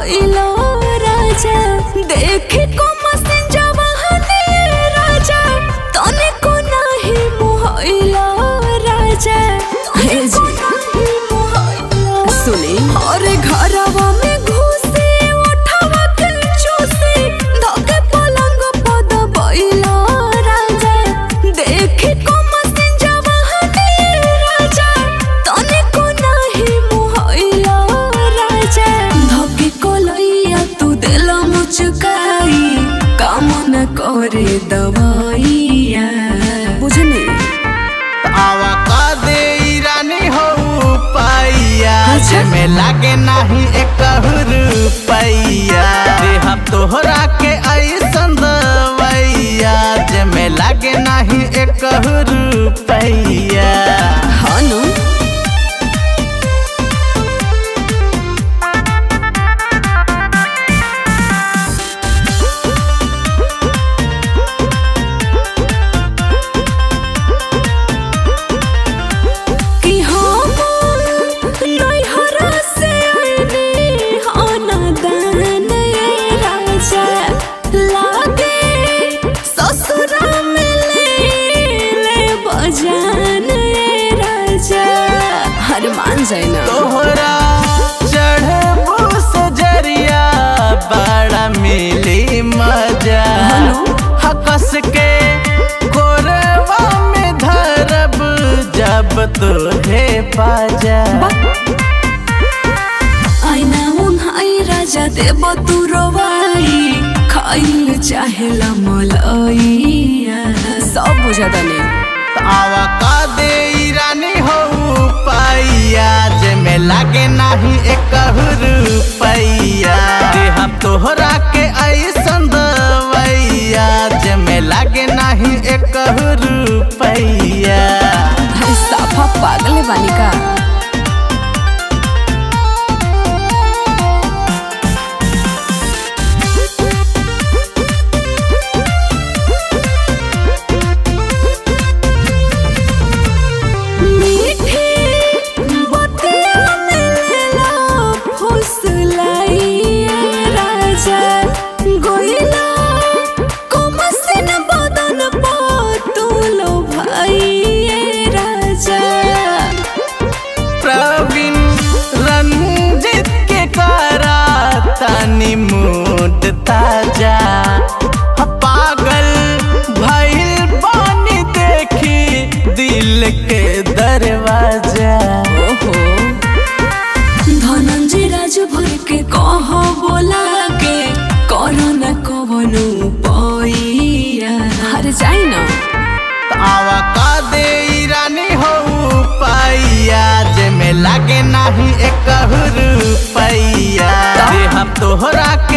भइलो राजा देख को मसिन जवाहने राजा तने को नाही मोहइलो राजा हे जी सुनी अरे घरवा में घुसे उठवा के चूसे धके पलंग पद बइलो राजा देख को मसिन जवाहने राजा तने को नाही मोहइलो राजा धके कोलैया तू दिल मुचकाई काम न करे दवाइया बुझनी आवा का दे रानी हो पाइया अच्छा। में लागे नहीं एक रुपैया दे हम तोहरा के ऐसन दवैया जे में लागे नहीं एक रुपैया हनु कि हम नैहरा से आइली आना दान ये राजा लागे ससुरा में ले ले बजान ये राजा हर मान जाए ना तोहरा चढ़बू सजरिया बड़ा मिली मजा हेलो। हकस के कोरवा में धरब जब तुझे पाजा आईना उन्हाई राजा देव तू रोवाई खाइल चाहेला मलैया सब बुझा दने आवा का दे रानी हो पाइया जे में लागे नहीं एक रुपैया दे हम तोहरा के ऐसन दवैया जे में लागे नहीं एक रुपैया अरे साफा पागल बानी का मीठी बतिया में लेला फुसलाइए राजा गोइला कमसिन बदन पतुलो भाइए राजा प्रवीण रंजित के करा तनी मूड ताजा ह पागल भइल बानी देखी दिल के दरवाजा ओहो धनंजय राज भर के कह बोला के करो न कवनो पैया हर जाई ना आवा का दे रानी हो पाइया जे में लागे नहीं एक रुपैया दे हम तोहरा के